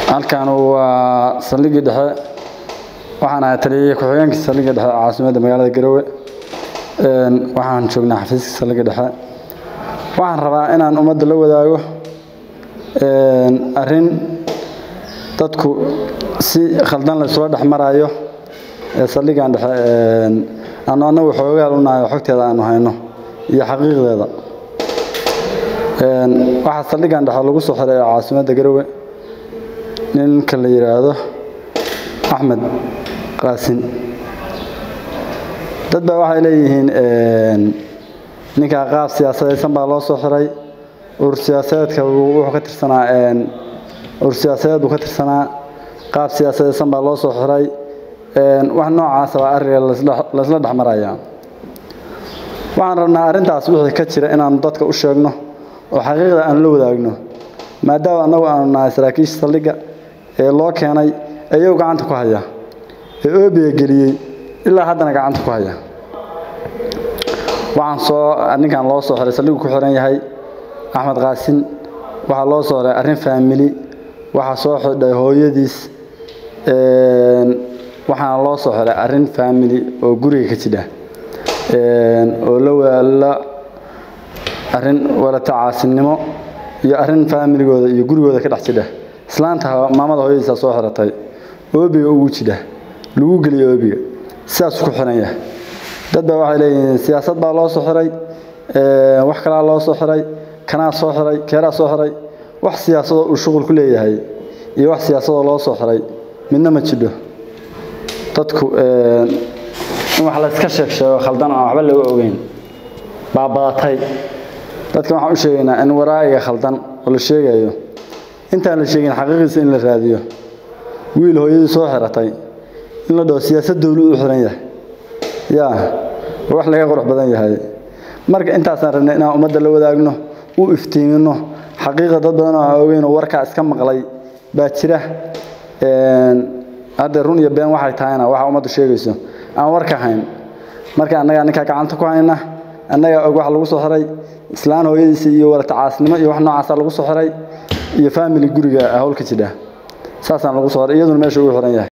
halkan waa saldhiggii dhexe waxaan ahay taliyay ku-xigeenka saldhigga dhexe ee caasimadda magaalada garowe waxaan joognaa xafiiska saldhigga dhexe waxaan rabaa inaan ummadda la wadaago arrin dadku si khaldan laysula dhex marayo ee saldhiggan dhexe aanu annagu xoogaal u nahay oo xogteeda aanu hayno iyo xaqiiqdeeda waxaa saldhiggan dhexe lagu soo xiray ee caasimadda garowe ninka la yidhaahdo axmed qaasin dad baa waxay leeyihiin ninkaa qaab siyaasadaysan baa loo soo xiray ur siyaasadeedka wuxuu ka tirsanaa ur siyaasadeed buu ka tirsanaa qaab siyaasadaysan baa loo soo xiray wax noocaasa baa arriga laysla dhex marayaa waxaan rabnaa arrintaas wixii ka jira inaanu dadka u sheegno oo xaqiiqda aanu la wadaagno maadaama annagu aanu nahay saraakiisha saldhigga ee loo keenay ayuu gacanta ku haya ee oobiga geliyey ilaa haddana gacanta ku haya waxaan soo ninkan loo soo xiray saldhigu ku xiran yahay axmed qaasin waxaa loo soo xiray arrin faamili waxaa soo xidhay hooyadiis waxaana loo soo xiray arrin faamili oo guriga ka jidha oo la arrin walata caasinimo iyo arrin faamiligooda iyo gurigooda ka dhex jidha islaanta maamada hooyadiisa soo xiratay oobiga ugu jidha lagu geliya oobiga sidaasuu ku xiran yahay dad baa waxay leeyihiin siyaasad baa loo soo xiray wax kalaa loo soo xiray kanaa soo xiray keeraa soo xiray wax siyaasadoo uu shuqul ku leeyahay iyo wax siyaasadoo loo soo xiray midna ma jidho dadku in wax layska sheeg sheego khaldan aan waxba laga ogeyn baa badatay dadkan waxaan u sheegaynaa in waraa'iga khaldan oo la sheegayo intaan la sheegin xaqiiqiisa in la raadiyo wiil hooyadii soo xiratay in la dhaho siyaasad dowlu u xiran yahay yaa wax laga qurux badan yahay marka intaasaan rabnay inaan ummadda la wadaagno u iftiimino xaqiiqa dad badan oo aan ogeynoo warkaa iska maqlay baa jira hadda run iyo been waxay tahayna waxa ummaddu sheegayso aan warka hayn marka annagaa ninkaa gacanta ku hayna annagaa og wax lagu soo xiray islaan hooyadiisa iyo walata caasnimo iyo wax noocaasa lagu soo xiray iyo faamili guriga howlka jidha saasaan lagu soo xiray iyaduna meesha ugu xiran yahay